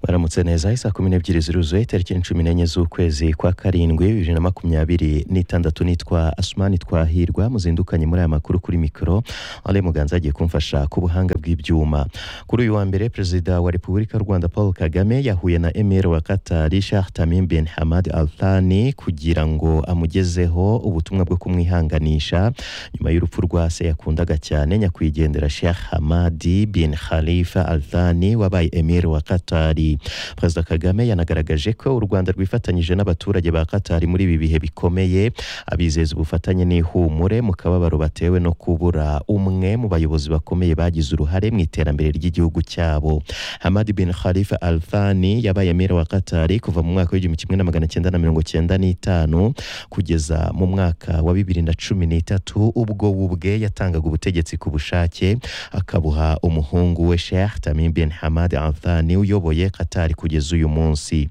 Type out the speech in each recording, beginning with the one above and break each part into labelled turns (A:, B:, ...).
A: baramutse neza isaa kumi n'ebyiri ziruzuye tariki cumi n'enye z'ukwezi kwa karindwi bibiri na makumyabiri n'itandatu nitwa asumani twahirwa muzindukanye muri aya makuru kuri mikoro ale muganza agiye kumfasha ku buhanga bw'ibyuma kuri uyu wa mbere perezida wa repubulika y'u rwanda paul kagame yahuye na emir wa katari shah tamim bin hamad al thani kugira ngo amugezeho ubutumwa bwo kumwihanganisha nyuma y'urupfu rwa se yakundaga cyane nyakwigendera shekh hamadi bin khalifa al thani wabaye emir wa katari perezida kagame yanagaragaje ko u rwanda rwifatanyije n'abaturage ba katari muri ibi bihe bikomeye abizeza ubufatanye n'ihumure mu kababaro batewe no kubura umwe mu bayobozi bakomeye bagize uruhare mu iterambere ry'igihugu cyabo hamadi bin khalifa al thani yabaye emir wa katari kuva mu mwaka w'igihumbi kimwe na magana cyenda na mirongo cyenda n'itanu kugeza mu mwaka wa bibiri na cumi n'itatu ubwo ubwe yatangaga ubutegetsi ku bushake akabuha umuhungu we Sheikh Tamim bin Hamad Al Thani uyoboye Qatar kugeza uyu munsi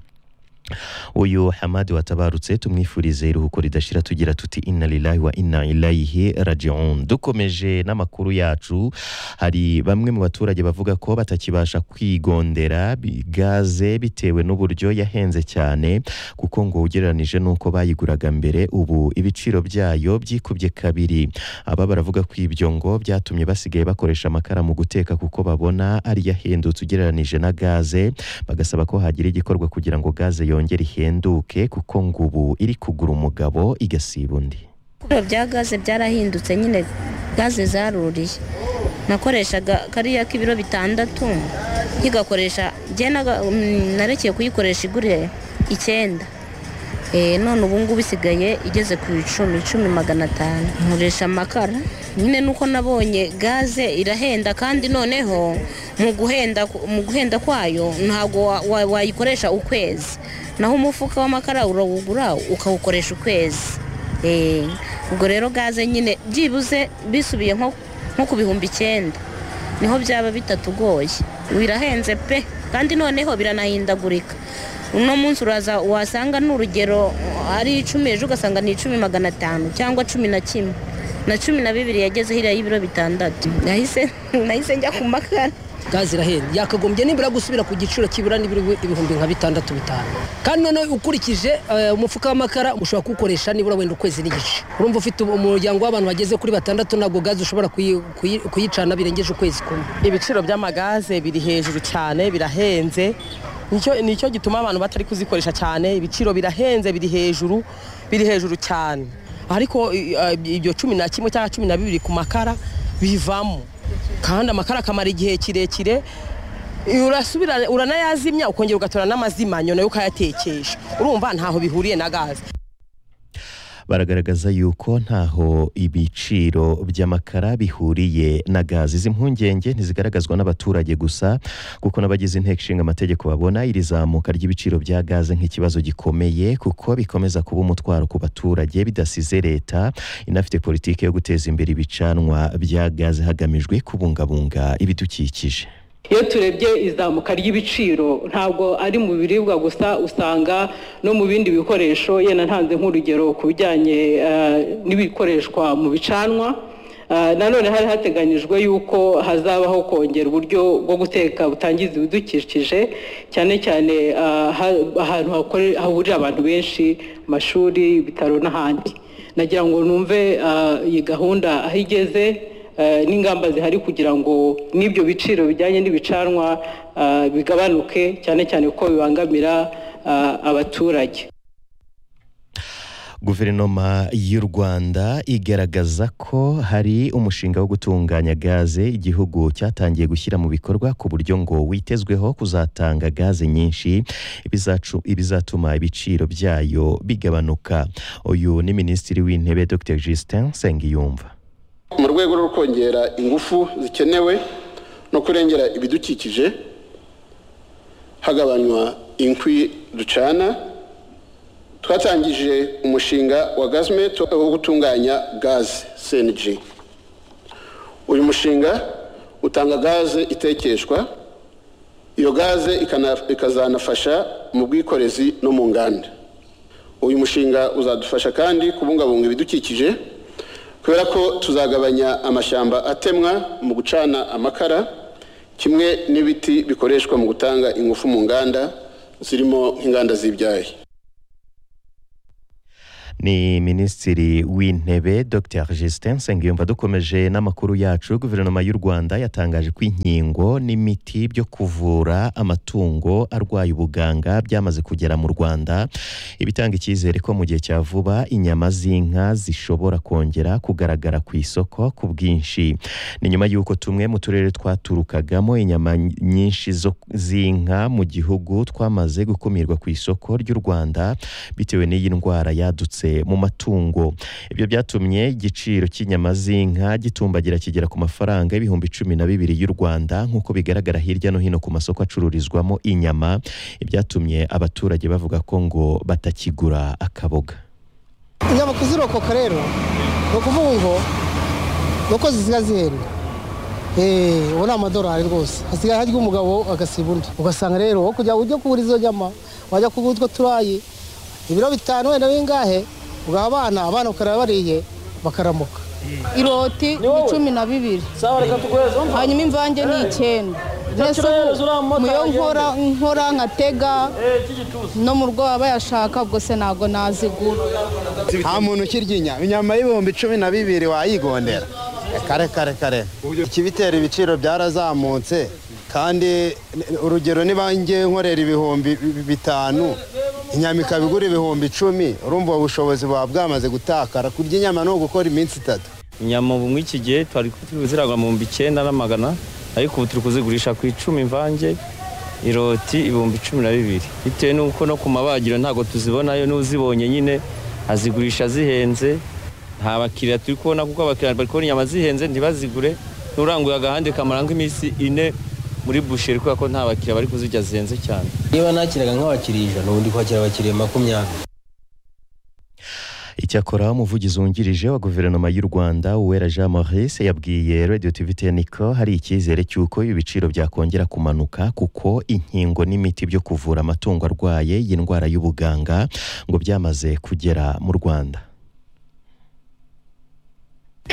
A: uyu hamadi watabarutse tumwifurize iruhuko ridashira tugira tuti inna lillahi wa inna ilayihi rajiun dukomeje n'amakuru yacu hari bamwe mu baturage bavuga ko batakibasha kwigondera bi- gaze bitewe n'uburyo yahenze cyane kuko ngo ugereranije n'uko bayiguraga mbere ubu ibiciro byayo byikubye kabiri aba baravuga ko ibyo ngo byatumye basigaye bakoresha amakara mu guteka kuko babona ari yahendutse ugereranije na gaze bagasaba ko hagira igikorwa kugira ngo gaze yongere ihenduke kuko ngo ubu iri kugura umugabo igasiba undi
B: ibiciro bya gaze byarahindutse nyine gaze zaruriye nakoreshaga kariya k'ibiro bitandatu nkigakoresha njye naga- mm, narekeye kuyikoresha iguriye icyenda Eh, none ubu ngubu isigaye igeze ku icumi icumi magana atanu nkoresha amakara nyine nuko nabonye gaze irahenda kandi noneho mu guhenda ku- mu guhenda kwayo ntabwo wa- wa- wayikoresha ukwezi naho umufuka w'amakara urawugura ukawukoresha ukwezi Eh, ubwo rero gaze nyine byibuze bisubiye nko nko ku bihumbi icyenda niho byaba bitatugoye birahenze pe kandi noneho biranahindagurika uno munsi uraza wasanga n'urugero ari icumi ejo ugasanga ni icumi magana atanu cyangwa cumi na kimwe na cumi na bibiri yageze hiriya y'ibiro bitandatu nahise nahise njya ku makara
C: gaze irahenda yakagombye nibura gusubira ku giciro kibura nibura ibihumbi nka bitandatu bitanu kandi noneho ukurikije eh, umufuka w'amakara ushobora kuwukoresha nibura wenda ukwezi n'igice urumva ufite umuryango w'abantu bageze kuri batandatu ntabwo gaze ushobora kuyi- kuyi- kuyicana birengeje ukwezi kumwe
D: ibiciro by'amagaze biri hejuru cyane birahenze nicyo nicyo gituma abantu batari kuzikoresha cyane ibiciro birahenze biri hejuru biri hejuru cyane ariko i- i- ibyo cumi na kimwe cyangwa cumi na bibiri ku makara bivamo kandi amakara akamara igihe kirekire urasubira uranayazimya ukongera ugatora n'amazima nyuma yo ukayatekesha urumva ntaho bihuriye na gaze
A: baragaragaza yuko ntaho ibiciro by'amakara bihuriye na gazi izi mpungenge ntizigaragazwa n'abaturage gusa kuko n'abagize inteko ishinga amategeko babona iri zamuka ry'ibiciro bya gaze nk'ikibazo gikomeye kuko bikomeza kuba umutwaro ku baturage bidasize leta inafite politiki yo guteza imbere ibicanwa bya gaze hagamijwe kubungabunga ibidukikije
E: iyo turebye izamuka ry'ibiciro ntabwo ari mu biribwa gusa usanga no mu bindi bikoresho yenda ntanze nk'urugero ku bijyanye eh, n'ibikoreshwa mu bicanwa Eh, nanone hari hateganyijwe yuko hazabaho kongera uburyo bwo guteka butangiza ibidukikije cyane cyane eh, ha- ahantu hakore- hahurira abantu benshi amashuri ibitaro n'ahandi nagira ngo numve eh, iyi gahunda aho igeze eh, n'ingamba zihari kugira ngo n'ibyo biciro bijyanye n'ibicanwa eh, bigabanuke cyane cyane ko bibangamira eh, abaturage
A: guverinoma y'u rwanda igaragaza ko hari umushinga wo gutunganya gaze igihugu cyatangiye gushyira mu bikorwa ku buryo ngo witezweho kuzatanga gaze nyinshi ibizacu- ibizatuma ibiciro byayo bigabanuka uyu ni minisitiri w'intebe dr justin nsengiyumva
F: mu rwego rwo kongera ingufu zikenewe no kurengera ibidukikije hagabanywa inkwi ducana twatangije umushinga wa gazimeto wo gutunganya gaze cng uyu mushinga utanga gaze itekeshwa iyo gaze ikana- ikazanafasha mu bwikorezi no mu nganda uyu mushinga uzadufasha kandi kubungabunga ibidukikije kubera ko tuzagabanya amashyamba atemwa mu gucana amakara kimwe n'ibiti bikoreshwa mu gutanga ingufu mu nganda zirimo nk'inganda z'ibyayi
A: ni minisitiri w'intebe dr justin nsengiyumva dukomeje n'amakuru yacu guverinoma y'u rwanda yatangaje ko inkingo n'imiti byo kuvura amatungo arwaye ubuganga byamaze kugera mu rwanda ibitanga icyizere ko mu gihe cya vuba inyama z'inka zishobora kongera kugaragara ku isoko ku bwinshi ni nyuma y'uko tumwe mu turere twaturukagamo inyama nyinshi z'inka mu gihugu twamaze gukumirwa ku isoko ry'u rwanda bitewe n'iyi ndwara yadutse mu matungo ibyo byatumye igiciro cy'inyama z'inka gitumbagira kigera ku mafaranga y'ibihumbi cumi na bibiri y'u rwanda nk'uko bigaragara hirya no hino ku masoko acururizwamo inyama ibyatumye abaturage bavuga ko ngo batakigura akaboga
G: inyama kuzirokoka rero ni ukuvuga ngo ni uko zisigaye zihenda eee ubu ni amadorari rwose hasigaye harya umugabo agasiba undi ugasanga rero wo kujya ujya kugura izo nyama wajya kugura utwo turayi ibiro bitanu wenda bingahe ugaha abana abana bakaraba bariye bakaramuka
H: iroti ni cumi na bibiri hanyuma imvange ni icyenda mbese ubu mu yo nkora nkora nkatega no mu rwego bayashaka ubwo se ntabwo nazigura
I: nta muntu ukirya inyama inyama y'ibihumbi cumi na bibiri wayigondera kare kare kare ikibitera ibiciro byarazamutse kandi urugero niba ngiye nkorera ibihumbi bitanu inyama ikaba igura ibihumbi icumi urumva ubushobozi buba bwamaze gutakara kurya inyama ni ugukora iminsi itatu
J: inyama ubu muri iki gihe twari ziragwa mu bihumbi icyenda n'amagana ariko ubu turi kuzigurisha ku icumi imvange iroti ibihumbi cumi na bibiri bitewe n'uko no ku mabagiro ntabwo tuzibonayo n'uzibonye nyine azigurisha zihenze nta bakiriya turi kubona kuko abakiriya bari kubona inyama zihenze ntibazigure n'uranguye agahande kamara nk'iminsi ine muri busheri kubera ko nta bakiriya bari kuzirya zihenze cyane
K: niba nakiraga nk'abakiriya ijana ubu ndi kwakira abakiriya makumyabiri
A: icyakora umuvugizi wungirije wa guverinoma y'u rwanda uwera jean maurice yabwiye radio tv teniko hari icyizere cy'uko ibiciro byakongera kumanuka kuko inkingo n'imiti byo kuvura amatungo arwaye iyi ndwara y'ubuganga ngo byamaze kugera mu rwanda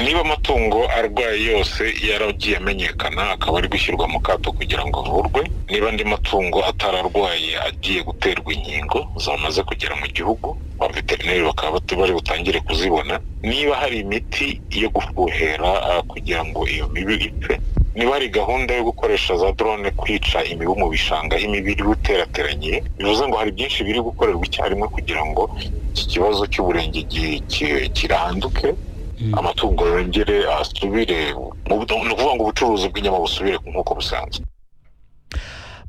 L: niba amatungo arwaye yose yaragiye amenyekana akaba ari gushyirwa mu kato kugira ngo avurwe niba andi matungo atararwaye agiye guterwa inkingo zamaze kugera mu gihugu ba veterineri bakaba bari butangire kuzibona niba hari imiti yo gufuhera kugira ngo iyo mibi ipfe niba hari gahunda yo gukoresha za drone kwica imibu mu bishanga imibu iri guterateranye bivuze ngo hari byinshi biri gukorerwa icyarimwe kugira ngo iki kibazo cy'uburengegi kiranduke amatungo yongere asubire ni ukuvuga ngo ubucuruzi bw'inyama busubire nk'uko busanzwe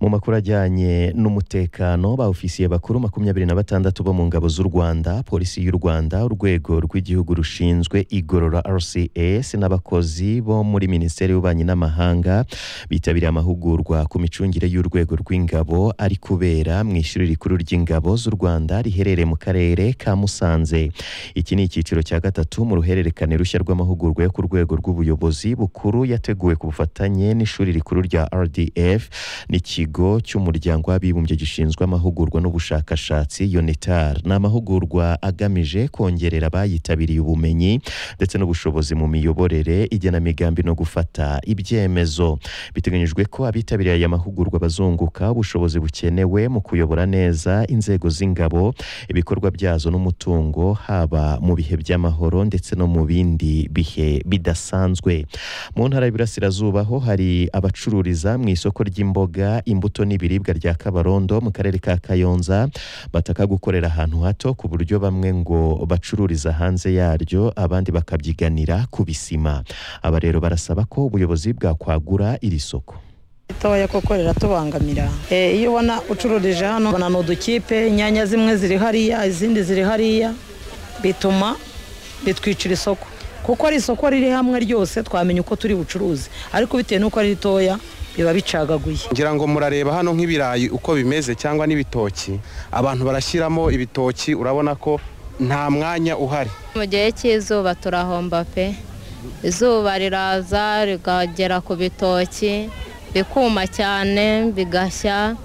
A: mu makuru ajyanye n'umutekano ba ofisiye bakuru makumyabiri na batandatu bo mu ngabo z'u Rwanda polisi y'u Rwanda urwego rw'igihugu rushinzwe igorora RCS n'abakozi bo muri minisiteri y'ububanyi n'amahanga bitabiriye amahugurwa ku micungire y'urwego rw'ingabo ari kubera mu ishuri rikuru ry'ingabo z'u Rwanda riherereye mu karere ka Musanze iki ni icyiciro cya gatatu mu ruhererekane rushya rw'amahugurwa yo ku rwego rw'ubuyobozi bukuru yateguwe ku bufatanye n'ishuri rikuru rya RDF n'iki ikigo cy'umuryango w'abibumbye gishinzwe amahugurwa n'ubushakashatsi UNITAR ni amahugurwa agamije kongerera abayitabiriye ubumenyi ndetse n'ubushobozi mu miyoborere igenamigambi no gufata ibyemezo biteganyijwe ko abitabiriye aya mahugurwa bazunguka ubushobozi bukenewe mu kuyobora neza inzego z'ingabo ibikorwa byazo n'umutungo haba mu bihe by'amahoro ndetse no mu bindi bihe bidasanzwe mu ntara y'Iburasirazuba ho hari abacururiza mu isoko ry'imboga imbuto n'ibiribwa rya kabarondo mu karere ka kayonza bataka gukorera ahantu hato ku buryo bamwe ngo bacururiza hanze yaryo abandi bakabyiganira ku bisima aba rero barasaba ko ubuyobozi bwakwagura iri soko
D: ritoya koko riratubangamira iyo ubona ucururije hano ubona ni udukipe inyanya zimwe ziri hariya izindi ziri hariya bituma bitwicira isoko kuko ari isoko riri hamwe ryose twamenya uko turi bucuruzi ariko bitewe n'uko ari ritoya biba bicagaguye
E: ngira ngo murareba hano nk'ibirayi uko bimeze cyangwa n'ibitoki abantu barashyiramo ibitoki urabona ko nta mwanya uhari
B: mu gihe cy'izuba turahomba pe izuba riraza rigagera ku bitoki bikuma cyane bigashya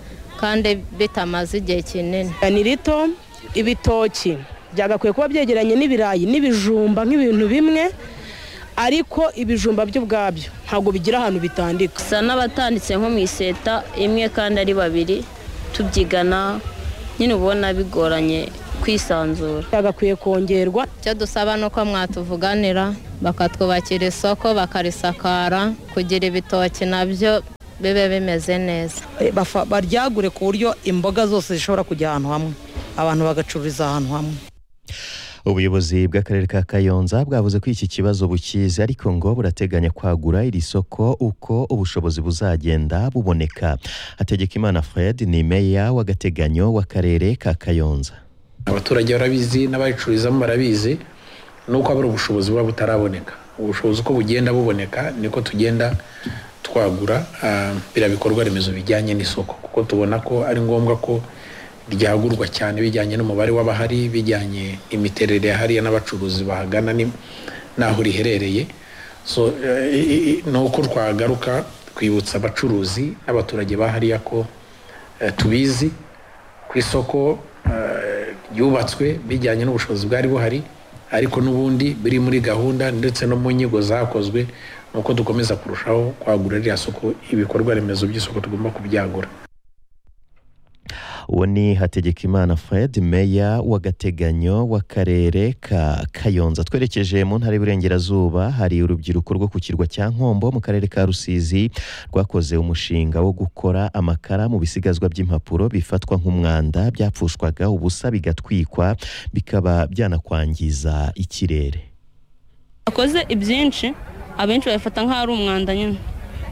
B: kandi bitamaze igihe kinini
M: ni rito ibitoki byagakwiye kuba byegeranye n'ibirayi n'ibijumba nk'ibintu bimwe
D: ariko ibijumba byo ubwabyo ntabwo bigira ahantu bitandika
B: gusa n'abatanditse nko mu iseta imwe kandi ari babiri tubyigana nyine ubona bigoranye kwisanzura
D: agakwiye kongerwa
H: icyo dusaba ni uko mwatuvuganira bakatwubakira isoko bakarisakara kugira ibitoki nabyo bibe bimeze neza
N: Bafa- baryagure ku buryo imboga zose zishobora kujya ahantu hamwe abantu bagacururiza ahantu hamwe
A: ubuyobozi bw'akarere ka kayonza bwavuze ko iki kibazo bukizi ariko ngo burateganya kwagura iri soko uko ubushobozi buzagenda buboneka hategekimana fred ni meya w'agateganyo w'akarere ka kayonza
L: abaturage barabizi n'abayicururizamo barabizi ni uko habura ubushobozi buba butaraboneka ubushobozi uko bugenda buboneka niko tugenda twagura ah, biriya bikorwa remezo bijyanye n'isoko kuko tubona ko ari ngombwa ko ryagurwa cyane bijyanye n'umubare w'abahari bijyanye imiterere ya hariya n'abacuruzi bahagana ni- n'aho riherereye so eh, i- i- ni uko twagaruka twibutsa abacuruzi n'abaturage ba hariya ko eh, tubizi ku isoko eh, ryubatswe bijyanye n'ubushobozi bwari buhari ariko n'ubundi biri muri gahunda ndetse no mu nyigo zakozwe ni uko dukomeza kurushaho kwagura ririya soko ibikorwa remezo by'isoko tugomba kubyagura
A: uwo ni hategekimana fred meya w'agateganyo w'akarere ka kayonza twerekeje mu ntara y'uburengerazuba hari urubyiruko rwo ku kirwa cya nkombo mu karere ka rusizi rwakoze umushinga wo gukora amakara mu bisigazwa by'impapuro bifatwa nk'umwanda byapfushwaga ubusa bigatwikwa bikaba byanakwangiza ikirere
O: akoze ibyinshi abenshi babifata nk'aho ari umwanda nyine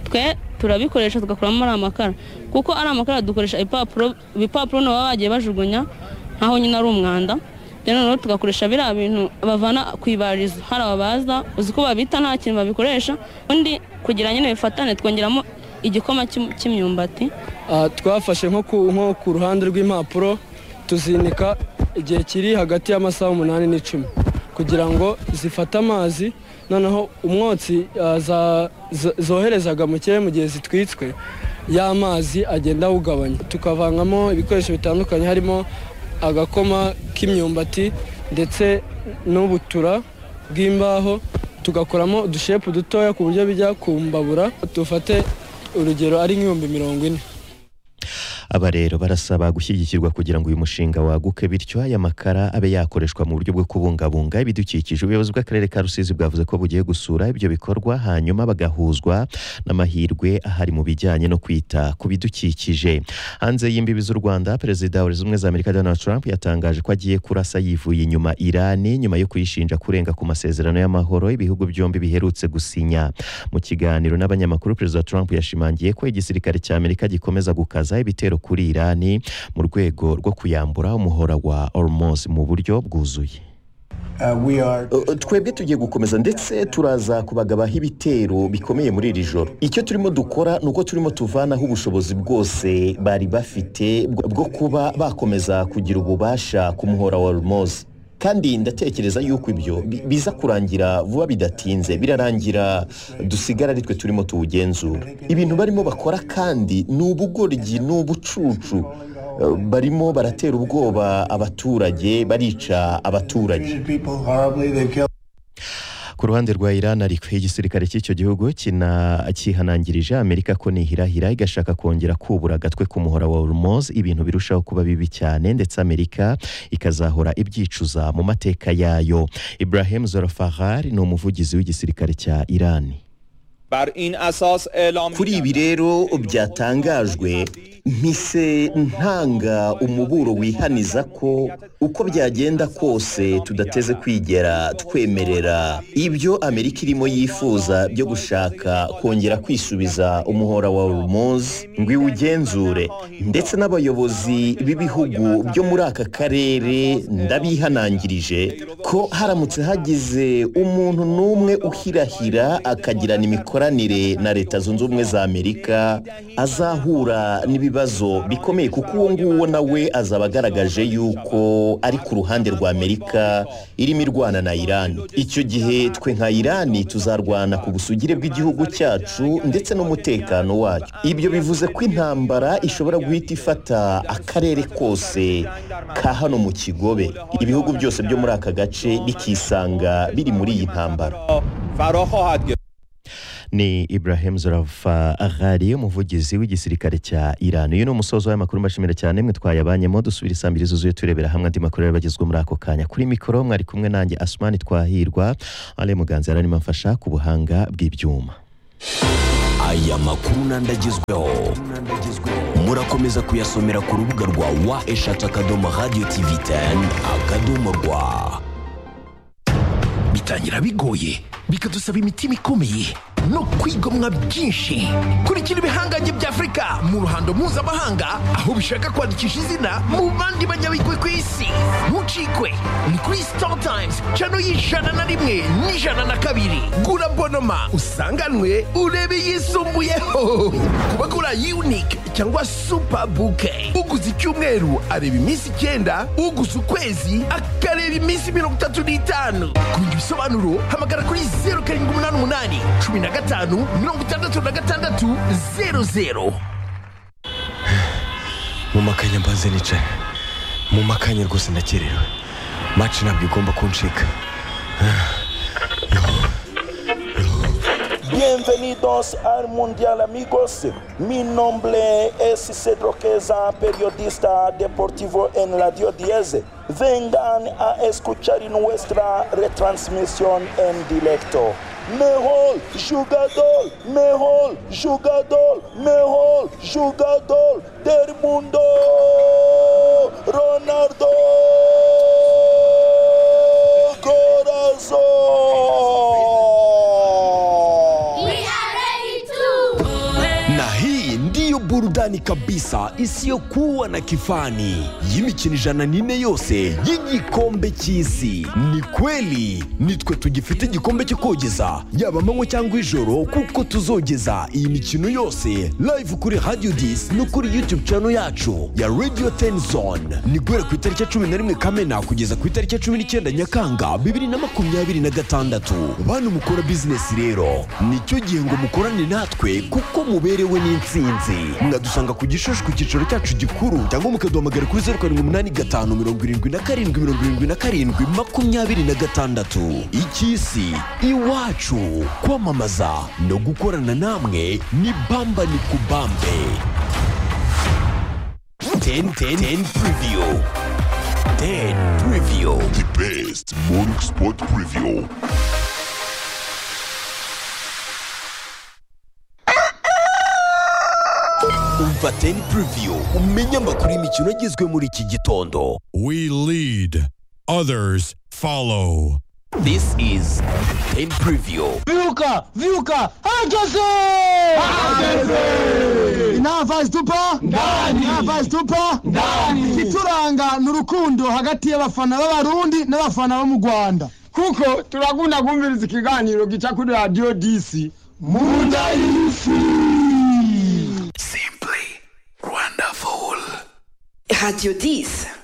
O: twe turabikoresha tugakuramo ari amakara kuko ari amakara dukoresha ibipapuro ibipapuro nabo baba bagiye bajugunya nkaho nyine ari umwanda rero noneho tugakoresha biriya bintu bavana ku ibarizo hari ababaza uzi ko babita nta kintu babikoresha undi kugira nyine bifatane twongeramo igikoma cy'im- cy'imyumbati
P: Ah, twafashe nko ku nko ku ruhande rw'impapuro tuzinika igihe kiri hagati y'amasaha umunani n'icumi kugira ngo zifate amazi noneho umwotsi ah, za- zo- zoherezaga mu kirere mu gihe zitwitswe y'amazi agenda awugabanya tukavangamo ibikoresho bitandukanye harimo agakoma k'imyumbati ndetse n'ubutura bw'imbaho tugakoramo udushepu dutoya ku buryo bijya kumbabura dufate urugero ari nk'ibihumbi mirongo ine
A: aba rero barasaba gushyigikirwa kugira ngo uyu mushinga waguke bityo aya makara abe yakoreshwa mu buryo bwo kubungabunga ibidukikije ubuyobozi bw'akarere ka rusizi bwavuze ko bugiye gusura ibyo bikorwa hanyuma bagahuzwa n'amahirwe ahari mu bijyanye no kwita ku bidukikije hanze y'imbibi z'u rwanda perezida wa leta zunze ubumwe za amerika donald trump yatangaje ko agiye kurasa yivuye inyuma irani nyuma yo kuyishinja kurenga ku masezerano y'amahoro ibihugu byombi biherutse gusinya mu kiganiro n'abanyamakuru perezida trump yashimangiye ko igisirikare cya amerika gikomeza gukaza ibitero kuri irani mu rwego rwo kuyambura umuhora wa ormos mu buryo bwuzuye
Q: Uh, twebwe tugiye gukomeza ndetse turaza kubagabaho ibitero bikomeye muri iri joro icyo turimo dukora ni uko turimo tuvanaho ubushobozi bwose bari bafite bwo bwo kuba bakomeza kugira ububasha ku muhora wa rumozi kandi ndatekereza yuko ibyo bi- biza kurangira vuba bidatinze birarangira dusigara ari twe turimo tuwugenzura ibintu barimo bakora kandi ni ubugoryi ni ubucucu Uh, barimo baratera ubwoba abaturage barica abaturage
A: ku ruhande rwa Iran ariko igisirikare cy'icyo gihugu kina cyihanangirije Amerika ko nihirahira igashaka kongera kubura agatwe ku muhora wa Hormuz ibintu birushaho kuba bibi cyane ndetse Amerika ikazahora ibyicuza mu mateka yayo Ibrahim Zolfahar ni umuvugizi w'igisirikare cya Iran
Q: kuri ibi rero byatangajwe mpise ntanga umuburo wihaniza ko uko byagenda kose tudateze kwigera twemerera ibyo amerika irimo yifuza byo gushaka kongera kwisubiza umuhora wa rumozi ngo iwugenzure ndetse n'abayobozi b'ibihugu byo muri aka karere ndabihanangirije ko haramutse hagize umuntu n'umwe uhirahira akagirana imikoranire na leta zunze ubumwe za amerika azahura n'ibibazo bikomeye kuko uwo nguwo nawe azaba agaragaje yuko ari ku ruhande rwa amerika irimo irwana na irani icyo gihe twe nka irani tuzarwana ku busugire bw'igihugu cyacu ndetse n'umutekano wacyo ibyo bivuze ko intambara ishobora guhita ifata akarere kose ka hano mu kigobe ibihugu byose byo muri aka gace bikisanga biri muri iyi ntambara
R: فراخواهد
A: ni Ibrahim zarafa ahari umuvugizi w'igisirikare cya Iran uyu ni umusozo w'amakuru mbashimira cyane mwe twayabanyemo dusubira isaa mbiri zuzuye turebera hamwe andi makuru yari bagezwe muri ako kanya kuri mikoro mwari kumwe nanjye asumani twahirwa ale muganza yararimo amfasha ku buhanga bw'ibyuma
L: aya makuru n'andi agezweho murakomeza kuyasomera ku rubuga rwa wa eshatu akadomo radiyo tivi teni akadomo rwa
S: bitangira bigoye bikadusaba imitima ikomeye no kwigomwa byinshi kurikira ibihangange bya afurika mu ruhando mpuzamahanga aho bishaka kwandikisha izina mu bandi banyabigwi ku isi ntucikwe ni kuri sita tayimuzi cano y'ijana na rimwe n'ijana na kabiri gura bonoma usanganwe urebe yisumbuyeho kuba gura yunike cyangwa supa buke uguze icyumweru areba iminsi icyenda uguze ukwezi akareba iminsi mirongo itatu n'itanu kumenya ibisobanuro hamagara kuri zeru karindwi umunani umunani cumi na gatanu mirongo itandatu na gatandatu zeru zeru
T: mu makanya mbanze nicaye mu makanya rwose ndakerewe maci ntabwo igomba kuncika
U: Bienvenidos al Mundial amigos. Mi nombre es Cedro Queza, periodista deportivo en Radio 10. Vengan a escuchar nuestra retransmisión en directo. Mejor jugador, mejor jugador, mejor jugador del mundo, Ronaldo Corazón.
L: na hii ndiyo burudani kabisa isiyokuwa na kifani y'imikino ijana n'ine yose y'igikombe cy'isi ni kweli nitwe tugifite igikombe cyo kogeza yaba amanywa cyangwa ijoro kuko tuzogeza iyi mikino yose live kuri radio dis no kuri youtube channel yacu ya radio ten zone ni guhera ku itariki ya cumi na rimwe kamena kugeza ku itariki ya cumi n'icyenda nyakanga bibiri na makumyabiri na gatandatu bantu mukora bizinesi rero nicyo gihe ngo mukorane natwe kuko muberewe n'intsinzi mwadusanga ku gishushu ku cyicaro cyacu gikuru cyangwa mukaduhamagara kuri zeru karindwi umunani gatanu mirongo irindwi na karindwi mirongo irindwi na karindwi makumyabiri na gatandatu icy'isi iwacu kwamamaza no gukorana namwe ni bamba ni kubambe 10 10 10 preview 10 preview the best morning sport preview umva 10 preview umenye amakuru y'imikino agezwe muri iki gitondo we lead others follow this is 10 preview
V: Viuca, Viuca, hangeze! Nta vazi tupa? Ndani! Nta vazi tupa? Ndani! Ikituranga ni urukundo hagati y'abafana b'Abarundi n'abafana bo mu Rwanda. Kuko turakunda kumviriza ikiganiro gica kuri radiyo disi. Munda y'isi!
W: Radio 10